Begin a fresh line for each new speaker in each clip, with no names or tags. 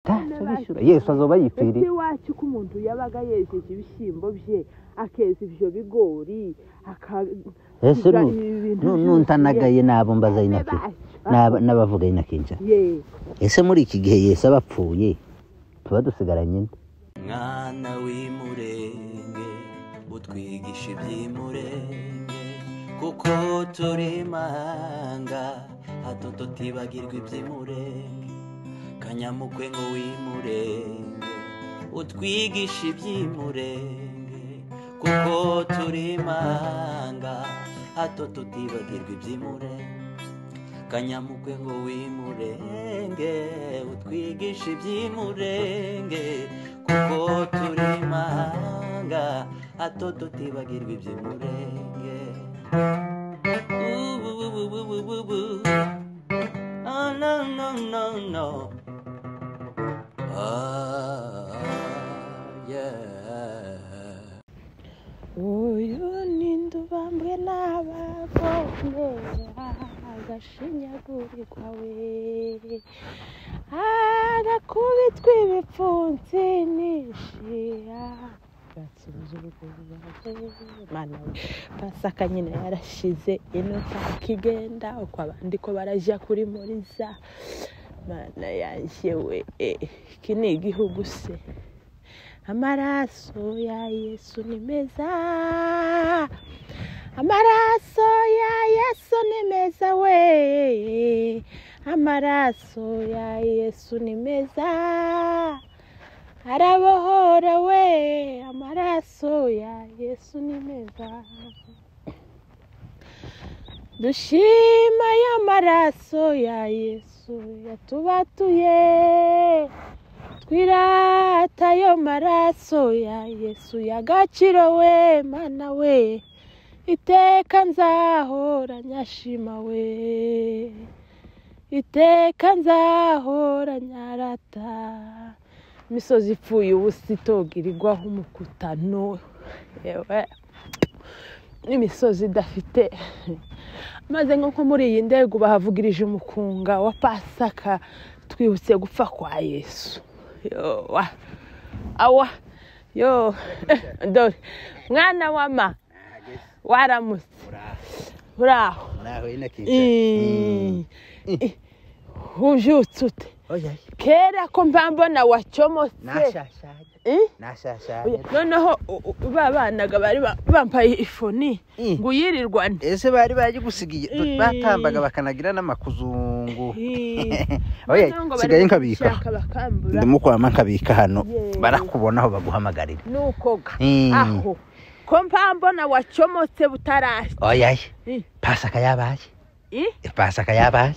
azajya abishyura
yesu azoba yipfiriye
ese wacu ko umuntu yabaga yejeje ibishyimbo bye akeza ibyo bigori
ese nu- nu- nuntanagaye nabo mbaza inaki naba- n'abavuga inakinja
yewe
ese muri iki gihe yesu aba apfuye tuba dusigaranye inde
mwana w'imurenge utwigisha iby'imurenge kuko turi mahanga hato tutibagirwa iby'imurenge kanyamukwe ngo w'imurenge utwigisha iby'imurenge kuko turi mahanga hato tutibagirwa iby'imurenge kanyamukwe ngo w'imurenge utwigishe iby'imurenge kuko turi mahanga hato tutibagirwa iby'imurenge Ububububububu. Ah, no, no, no, no. Ah, yeah.
uyu ni ndubambwe n'ababonera agashinyagurirwa we arakubitwa ibipfunsi n'ishira gatsunze ubuguzi mana we pasaka nyine yarashize ino pasika igenda uko abandi ko barajya kuri muriza mana yanjye we eh, iki ni igihugu se amaraso ya yesu ni meza amaraso ya yesu ni meza we amaraso ya yesu ni meza arabohora we amaraso ya yesu ni meza dushima ayo maraso ya yesu yatubatuye twirata ayo maraso ya yesu ya gaciro we mana we iteka nzahora nyashima we iteka nzahora nyarata imisozi ipfuye ubusa itogirirwaho umukutano yewe n'imisozi idafite maze nk'uko muri iyi ndege bahavugirije umukunga wa pasaka twibutse gupfa kwa yesu yowa awa yo eh, dore mwana wa ma waramutse uraho
naho
Ii, ii, ujutse ute kera ko mba mbona wacomotse Ii? Oya, noneho u- u- ba banaga bari ba- bambaye ifoni
Ii.
ngo uyirirwane
ese bari bagigusigiye
Ii.
batambaga bakanagira n'amakuzungu
Ii.
oya
Noneho ngo bari
sigaye nkabika
gushaka bakambura
ndimo kwama nkabika hano
Yeee.
barakubona aho baguhamagarira
nuko ga
Ii.
aho ko mba mbona wacomotse butarashye
oya
Ii.
pasaka yabaye
Ii?
pasaka yabaye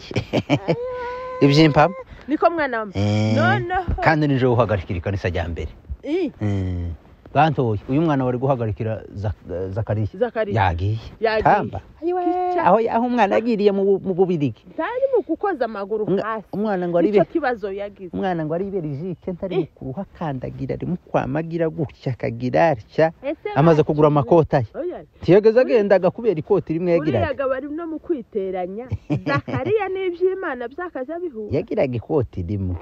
iby'impamo
niko mwana wa
Eh,
noneho
kandi nijoro uhagarikira ikanisa rya mbere
Ii,
Eh, bantoye uyu mwana wari guhagarikira Zak- zakariya
zakariya
yagiye
Yagiye.
tamba
ayiwe
aho aho umwana yagiriye mu Bu- mu bubirigi
ntari mu gukoza amaguru
Umwa-
hasi
umwana ngo aribe
nicyo kibazo yagize
umwana ngo aribe rijike ntari mu kuhakandagira ari mu kwamagira gutya akagira atya
ese
amaze kugura amakota ye
oya
tiyageze agendaga kubera ikoti rimwe yagiraga
uriyaga bari no mu kwiteranya zakariya n'iby'imana byakajya bihura
yagiraga ikoti rimwe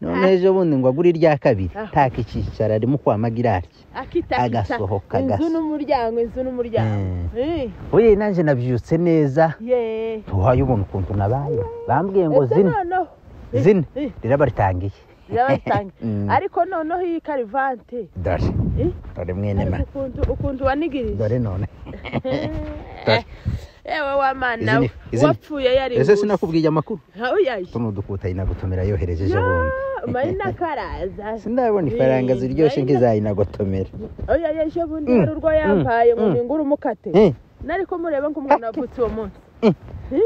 none ejo bundi ngo agure irya kabiri
Ah.
taka ikicara ari mu kwamagira atya
akita
agasohoka
inzu
agasa
n'umuryango inzu n'umuryango Eh,
uye nanjye nabyutse neza
ye
ntuhaye ubona ukuntu nabaye bambwiye ngo
ese
zine
noneho eh,
zine
eh.
rero baritangiye
yabasange
Mm.
ariko noneho iyi karivante
dore
Eh.
dore mwene
ariko
mana
ukuntu ukuntu wanigirije
dore none
Eh, yewe wamana we
Izini- izini.
wapfuye yari
ese sinakubwiye amakuru
uyaje
tuno dukuta inagotomera yohereje ejo bundi
marina karaza
sindabona ifaranga
Eh,
ziryoshye
Marina.
nk'izayinagotomera
oya yeje bundi
Mm,
hari urwo yampaye ngo
mm,
ningure umukate
Eh,
nariko mureba ko umuntu wavutse uwo munsi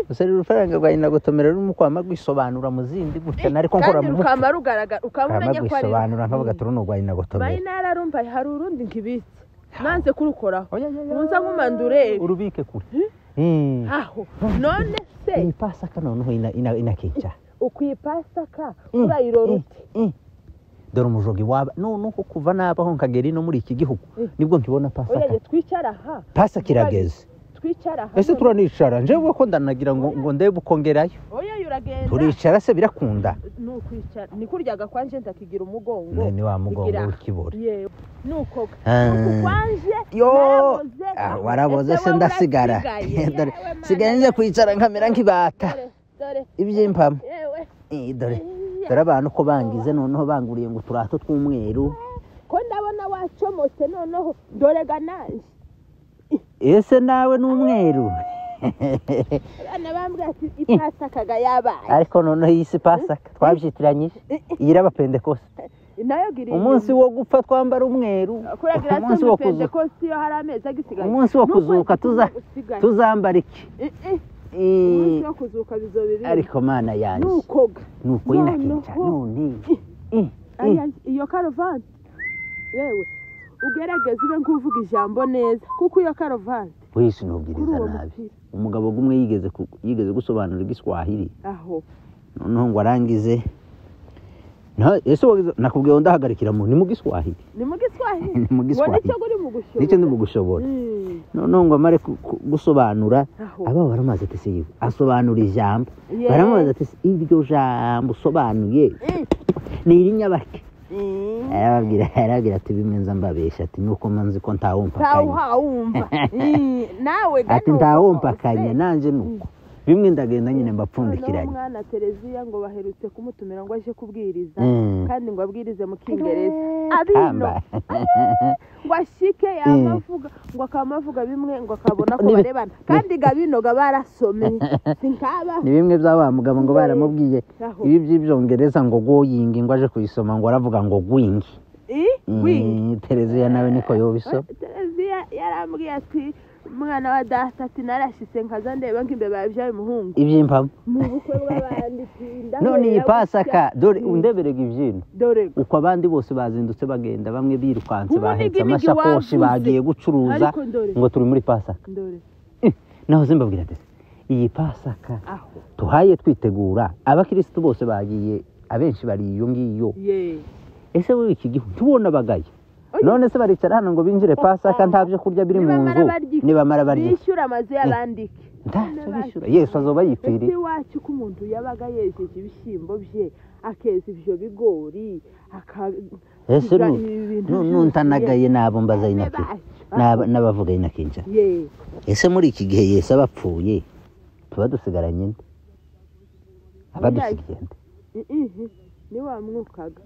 gusa rero urufaranga rwa inagotomera rurimo kwama rwisobanura mu zindi gutya nariko nkora
kandi
mu mutwe
rukama rugaragara ukaba
kwama
umenya ko ari
rwisobanura nkavuga turi n'urwa inagotomera
marina yararumva hari urundi nk'ibiti nanze kurukoraho
Oya, oya, oya.
munza nk'umandureri
urubike kure Mm.
aho none se
ni pasaka noneho ina- ina- inakica
ukwipasaka
Mm,
urayirora
mm,
ute
mm. dore umujogi waba noneho kuva nabaho nkagera ino muri iki gihugu
Mm.
nibwo nkibona pasaka
oya twicara aha
pasaka irageze
twicara hamwe.
ese turanicara njyewe ko ndanagira ngo ngo ndebe uko ngerayo
oya oya, uragenda
turicara se birakunda
ni ukwicara ni kuryaga kwanje ndakigira umugongo
ni wa mugongo
Igira-
w'ikibori
yewe ni uko
Ah.
uku kwanje
Yo!
naraboze.
Ah, waraboze
Ese
se
wowe
ndasigara
urasigaye?
Dore,
Yewe, mana,
sigaye nje kwicara nkamera nk'ibata
dore, dore,
ibyimpamo
yewe,
Eh, dore
iya.
dore abantu ko bangize noneho banguriye ngo uturato tw'umweru
ko ndabona wacomotse noneho dore ga nanjye
ese nawe ni umweru
abana bambwira ati ipasakaga yabaye
ariko noneho iyi si pasaka twabyitiranyije iyi iraba pentekoste
nayo giriye
umunsi wo gupfa twambara umweru
kuragira
umunsi wo kuzuka
pentekosti iyo hari amezi agisigaye
umunsi wo kuzuka tuza
usigaye
tuzambara iki
Eh, eh,
Eh,
umunsi wo kuzuka bizobiri
ariko mana yanjye
nukoga
ni ukuri
noneho-
nakica none Eh, eh,
Aya, iyo karovani yewe ugerageze ube nk'uvuga ijambo neza kuko iyo karovani
wese
kuri
unubwiriza
uwo
nabi
mupira
umugabo umwe yigeze ku- yigeze gusobanura igiswahili
aho
noneho ngo arangize Na- ese wagize- nakubwiye ngo ndahagarikira mu ni mu giswahili
ni mu giswahili
Ni mu
ngo
Giswahili.
nicyo guri mu gushora
nicyo ndi mu gushobora
Mm,
noneho ngo amare ku- ku- gusobanura
aho
aba baramubaza ati se yewe asobanura ijambo
Yewe.
baramubaza ati se iryo jambo usobanuye
Mm.
ni irinyabake
Mm.
arababwira arababwira ati bimenza mbabesha ati nuko manzi ko ntawompakanye
ntawuhawumva nawe
ati ntawompakanye nanjye nuko bimwe ndagenda nyine mbapfundikiranye
umwana tereziya ngo baherutse kumutumira ngo aje kubwiriza
Mm.
kandi ngo abwirize mu kingereza abino
Kamba.
ngo ashike yaba avuga ngo akaba avuga bimwe ngo akabona ko
Ni-
barebana kandi gabino barasomeye sinkaba
ni bimwe bya wa mugabo ngo baramubwiye
Aho.
ibi by'ibyongereza ngo goyingi ngo aje kuyisoma ngo aravuga ngo gwingi
i wingi
Mm, tereziya nawe niko yobisoma
tereziya yarambwiye ati umwana wa data ati narashise nkaza ndeba ngo imbeba yabyaye umuhungu
iby'impamo
mu bukwe bw'abandi tinda
none iyi
hurira
pasaka dore
Mm.
undeberega ibyino
dore
uko abandi bose bazindutse bagenda bamwe birukanse
Ubundi
bahetse
ibyo nibyo
amashakoshi
wavuze.
bagiye gucuruza
Ariko ndore.
ngo turi muri pasaka
dore
naho zimbabwira ati iyi pasaka
aho
tuhaye twitegura abakirisitu bose bagiye abenshi bari iyo ngiyo
ye
ese wowe iki gihugu ntubona abagaye
Oya.
none se baricara hano ngo binjire pasaka nta byo kurya biri mu nzu nibamara barya
bishyura amazu y'abandike
ntacyo bishyura yesu azoba yipfiriye
ese iwacu ko umuntu yabaga yejeje ibishyimbo bye akeza ibyo bigori
ese nu- nu- nuntanagaye nabo mbaza inakinca n'abavuga inakinca
ye
ese muri iki gihe yesu aba apfuye tuba dusigaranye nde aba dusigaye nde
ihi ni wa mwukaga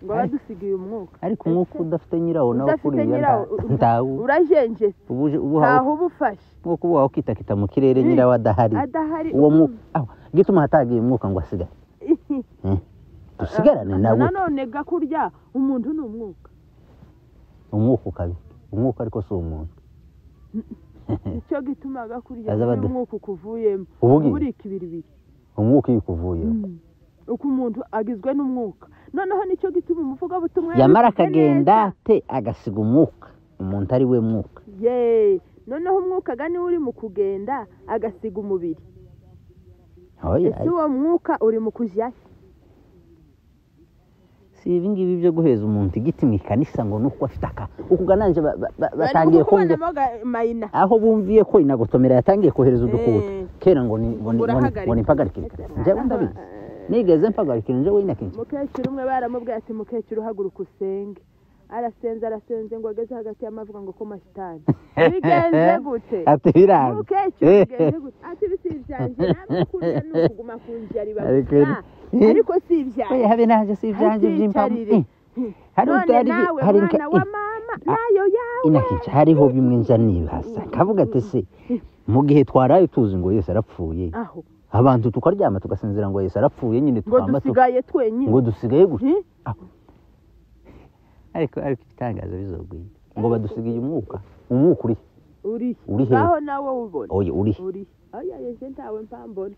ngo abadusigiye umwuka
ariko umwuka udafite nyirawo nawo
udafite
kuriya
nyirawo
nta- ntawo
urajenjetse
ubu uje- ubu
ntaho
uhawe
uba ufashe
nk'uko uba ukitakita mu kirere nyirawo adahari
adahari
uwo mwuka aho gituma hatagiye umwuka ngo asigare
ihi.
dusigarane nawe
nanone ga kurya umuntu ni umwuka
umwuka ukabi umwuka ariko si umuntu
nicyo gituma ga kurya
Aza badu-
umwuka ukuvuyemo
Ubu
uba
ngiye?
uri ikibiri biri
umwuka iyo ukuvuyeho
uko umuntu agizwe n'umwuka noneho nicyo gituma umuvugabutumwa
yamara
yabifite
akagenda
neza.
ate agasiga umwuka umuntu ari we mwuka
ye noneho umwuka ga niwe uri mu kugenda agasiga umubiri
Oya,
ese uwo mwuka uri mu kujyayo
si ibingibi byo guheza umuntu igiti mu ikanisa ngo nuko afite aka ukugananje batangiye kumva
kuvanamo ga- mayina
aho bumviye ko inagotomera yatangiye kohereza udukuta
Eh.
kera ngo ni- ngo ni- ngo ni-
Urahagarika.
ngo nimpagarikire njyewe ndabizi nigeze mpagarikira njyewe inakenshi
mukecuru umwe baramubwiye ati mukecuru haguruka usenge arasenze arasenze ngo ageze hagati y'amavuga ngo ko masitani bigenze gute
ati biranga
mukecuru bigenze gute ati bisi ibyanjye namwe kurya ni ukuguma ku nzira riba
Ariko-
gusa ariko si ibyanjye
oya habe naje si ibyanjye by'impamu
Ntukicarire.
Eh, hari
none
utari
nawe
hari
mwana
inka-
wa
eh,
mama
Ah.
nayo yawe
inakenshi hariho bimwe nja nibaza kavuga ati se mu gihe twaraye tuzi ngo Yesu arapfuye
aho
abantu tukaryama tugasinzira ngo Yesu arapfuye nyine
ngo
tukamba tu-
dusigaye twenyine
ngo dusigaye gusa
Hmm?
ariko ariko igitangaza bizogwira ngo badusigaye umwuka umwuka uri
uri
Uri he?
ngaho nawe ubona
oya uri he?
uri oya yeje ntawe mpambona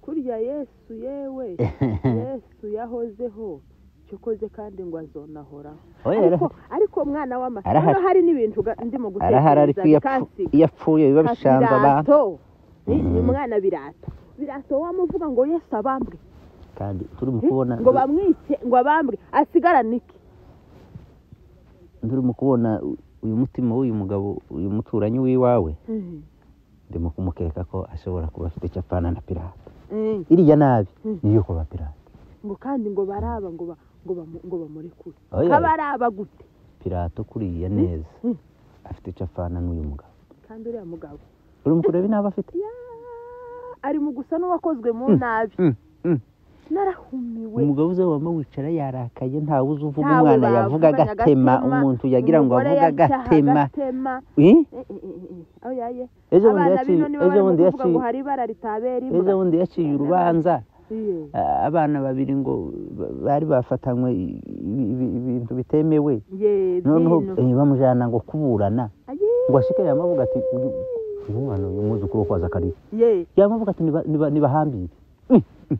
kurya yesu yewe yesu yahozeho icyo ukoze kandi ngo azonahoraho
oya
ariko
arahari
ariko mwana w'ama
Arahari.
hano hari n'ibintu ga- ndimo
arahari ariko iyo apfu- iyo apfuye biba bishanze abantu
birato ni umwana birato birato wamuvuga ngo yesu abambwe
kandi turimo
Eh,
kubona
ngo bamwice ngo abambwe asigarane iki
turimo kubona uyu mutima w'uyu mugabo uyu muturanyi w'iwawe ndimo kumukeka ko ashobora kuba afite icyo apfana na pirate
Eh,
iriya nabi
Mm.
niyo kuba pirate
ngo kandi ngo baraba ngo ba- ngo bamu- ngo bamurekure
Oya.
haba araba gute
pirate ukuriye neza
Mm.
afite icyo apfana n'uyu mugabo
kandi uriya mugabo
urimo kureba inaba afite
yaa, ari mu gusa n'uwakozwe mu
Mm,
nabi
mm, mm.
narahumiwe
umugabo uza wama wicara yarakaye ntawe uzi uvuga
Ntawe
umwana yavuga
bavuganya
agatema
agatema,
umuntu yagira ngo
umugore
avuge
yacyaha
agatema
agatema
Eh?
Eh, eh, eh, eh, aho yaye
ejo bundi
abana
yaciye
bino nibo
ejo
barimo
bundi
kuvuga ngo
yaciye
hari ibara ritabera
ejo
imbwa
bundi yaciye urubanza
Iye.
a- abana babiri ngo ba- bari bafatanywe i- i- i- ibintu bitemewe
ye
noneho
byino.
eh, bamujyana ngo kuburana
Aye.
ngo ashike yamavuga ati uyu uyu mwana uyu mwuzukuru wo kwaza akariye
ye
yamavuga ati niba- niba- nibahambire Mm, mm.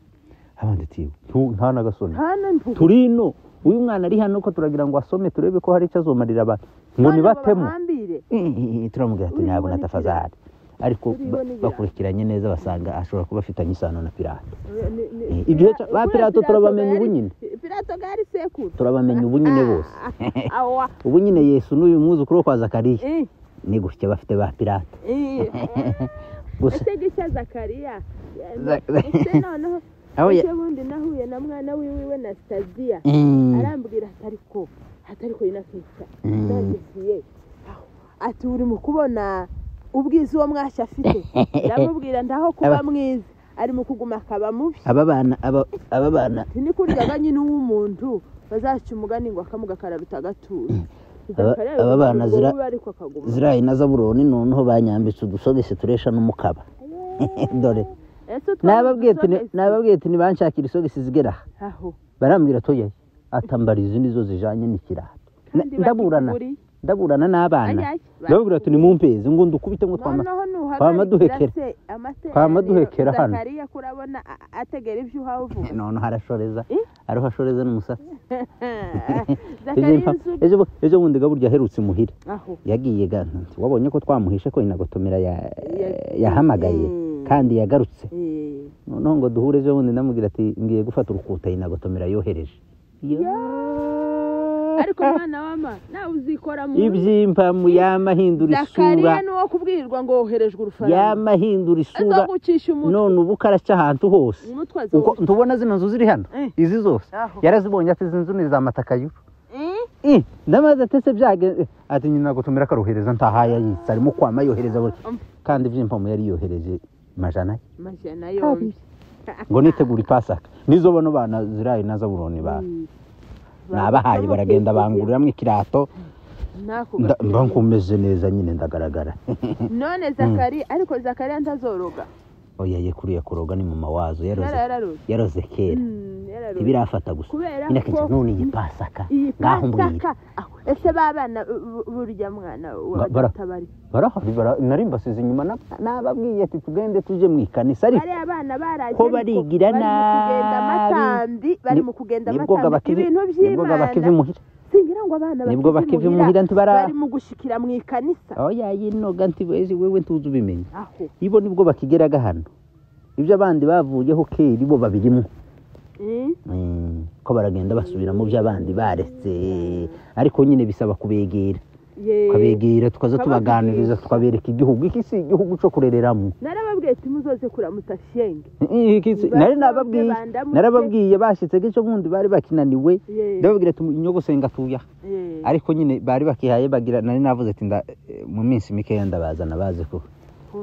abandi ati yewe, tu- nta n'agasoni
hano mvuga
turi ino uyu mwana ari hano ko turagira ngo asome turebe ko hari icyo azomarira abantu ngo
None
nibatemu
babahambire.
Eh, eh, turamubwira ati
Uriho
ntabwo na
ni
tafazari ariko
Uriho
ba-
ni pirate.
bakurikiranye neza basanga ashobora kuba afitanye isano na pirate
Eh, ni- ni-
Eh, ibyo
Pira-
ba
kuri
Pirato turabamenye
gari-
ubu nyine.
pirato gari sekuru
turabamenya ubu nyine bose
awa
ubu nyine yesu n'uyu mwuzukuru wo kwa zakariya
Eh,
ni gutya bafite ba pirate
eh.
gusa
ese gishya zakariya Eh,
Za-
ese noneho
aho ya
ese bundi nahuye na mwana wiwiwe na sitadiya
Mm,
arambwira ati ariko ati ariko yinakwica
Mm.
nandisiye ati uri mu kubona ubwiza uwo mwashya afite ndamubwira ndaho kuba
Aba-
mwiza ari mu kuguma akaba mubi
aba bana aba aba bana
Ati ni kurya ba nyine uw'umuntu bazaca umugani ngo akamuga kararuta agatuza
Aba-
Zakariya
aba bana
ubwo
zira-
biba ariko akaguma
ziriya na zaburoni noneho banyambitse udusogesi turesha n'umukaba dore
ese utwo
nababwiye ati
dusogezi-
nababwiye ati nibanshakira isogisi zigera aha
aho
barambwira toya atambara izi nizo zijanye n'ikiraha Na-
Kandi
ndaburana
bakiguriye.
ndaburana n'abana
Ayaya, bakiguriye.
ndababwira ati nimumpeze ngo ndukubite ngo twama
noneho
twama
nuhagarikira
duhekera
se amateraniro
Twama duhekera hano.
zakariya kurabona a- ategera ibyo uhavuga
noneho arashoreza
Eh?
ariho ashoreza n'umusatsi Ejo
zakariya
impa-
uzi
ejo bu- ejo bundi gaburya aherutse imuhira
aho
yagiye ga wabonye ko twamuhishe ko inagotomera ya-
Ya-
yahamagaye
Mm.
kandi yagarutse
Eh,
noneho ngo duhure ejo bundi ndamubwira ati ngiye gufata urukuta inagotomera yohereje
ariko mwana wama nawe uzikora mu
ibyimpa mu yama ahindura isura
zakariya nuwo kubwirirwa ngo woherejwe urufaranga
yama ahindura isura
azagucisha umutwe
none ubu karashya ahantu hose
umutwe
uko
azawuca
ntubona zino nzu ziri hano
Eh.
izi zose
Aho.
yarazibonye ati izi nzu ni za matakayu
Eh,
Eh, ndamaze ati se byagenze ati nyina gutumira akarohereza ntahaye yayitse arimo kwama yohereza buri
Um.
kandi iby'impamu yari yohereje majana ye.
amajana yombi
ngo nitegura ipasaka nizo bano bana zirayi na zaburoni ba nabahaye baragenda banguriramo ikirato
Nako
nda-
gakira.
mba nkomeze neza nyine ndagaragara
none zakariya ariko zakariya ntazoroga
oya ye kuriya kuroga ni mama wazo yaroze
yarararoga
yaroze kera
Mm, yararoga.
ibirafata gusa
Kubera
nyine akenshi
ko-
none iyi pasaka
iyi
ngaho mbwira
pasaka aho, ese ba bana bu- burya mwana wa
Ba- bara-
batabari
barahari bara- nari mbasize inyuma na- nababwiye ati tugende tuje mu ikanisa ariko
bariya bana baraje
Ko
ariko
barigira
bari mu kugenda
nabi.
amatambi bari
Ni-
mu kugenda
nibwo
amatambi
bakiva
ibintu
nibwo bakiva
by'imana
imuhira
singira ngo abana
nibwo bakiva
imuhira,
imuhira ntibara
bari mu gushikira mu ikanisa
oya yinoga ntiwezi wewe ntuzi ubimenya
aho
ibo nibwo bakigeraga hano ibyo abandi bavuyeho kera ibo babirimo
Mm,
Mm, ko baragenda basubira mu byo abandi baretse ariko nyine bisaba kubegera
ye-
tukabegera tukaza
Tukabavugisha.
tubaganiriza tukabereka igihugu iki si igihugu cyo kurereramo
narababwiye ati muzoze kuramutsa shenge
Iki si-
Nibasabwe
nari nababwiye
bandamutse.
narababwiye bashyitse gicyo bundi bari bakinaniwe
Ye-
ndababwira ati inyogosenga tuya
ye-
ariko nyine bari bakihaye bagira nari navuze ati nda- eh, mu minsi mikeya ndabazana baze ku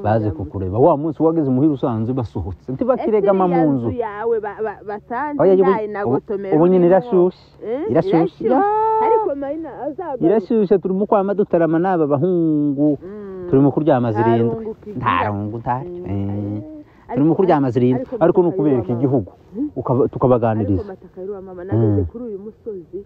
baze
kuramutsa.
kukureba wa munsi wageze muhira usanze basohotse ntibakirigama
Ese
mu
iriya
nzu
yawe ba- ba- basanze
Oya, ubu-
nayo nagotomera
ubu nyine
urimo.
irashyushye
Eh,
irashyushye Ya.
ariko mayina azagaruka
irashyushye turimo kwama dutarama n'aba bahungu
Mm.
turimo kuryama
Nta
zirindwi
rungu ukigira.
nta rungu ntacyo
Mm.
Eh,
Ariko-
turimo kuryama zirindwi
ariko
ariko ni
mataka y'uwa
ukubereka
mama.
igihugu ukaba-
ariko
tukabaganiriza
mataka y'uwa mama nageze
Mm.
kuri uyu musozi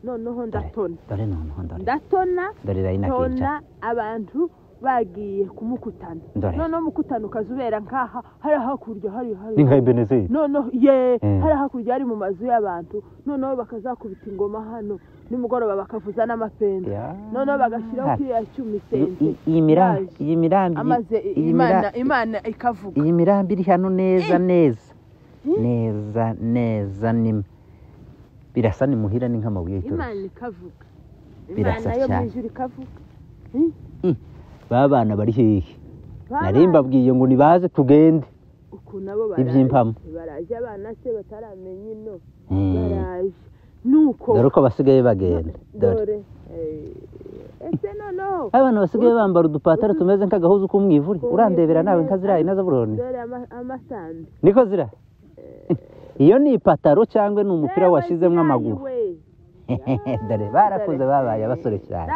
noneho ndatona
dore noneho dore
ndatona
dore rayina
tona
kenshi
abantu bagiye kumukutana
Dore.
noneho umukutano ukazubera nkaha hari hakurya hari hari
ni nka ebenezeri
noneho ye
Mm.
hari hakurya hari mu mazu y'abantu noneho bakazakubita ingoma hano nimugoroba bakavuza n'amapenzi
Ya.
noneho bagashyiraho kiriya cy'umisenzi
I- iyi mirambi iyi mirambi
amaze
iyi
imana
mira-
imana ikavuga
iyi mirambi iri hano neza neza neza neza ni birasa ni muhira ni nk'amabuye y'itoroshi
imana ikavuga
Birasa
imana yo mu
cyane.
ijuru ikavuga
ba bana bari hehe nari mbabwiye ngo nibaze tugende
uku nabo
iby'impamo
baraje abana se bataramenye ino
Mm.
baraje nuko
dore uko basigaye bagenda dore
dore eh, ese noneho
abana basigaye bambara udupataro tumeze nk'agahuzu k'umwivuri urandebera nawe nka ziriya inazaburoni
dore ama- amasambi
niko ziriya iyo ni ipataro cyangwa ni umupira washyizemo amaguru dore barakuze babaye abasore cyane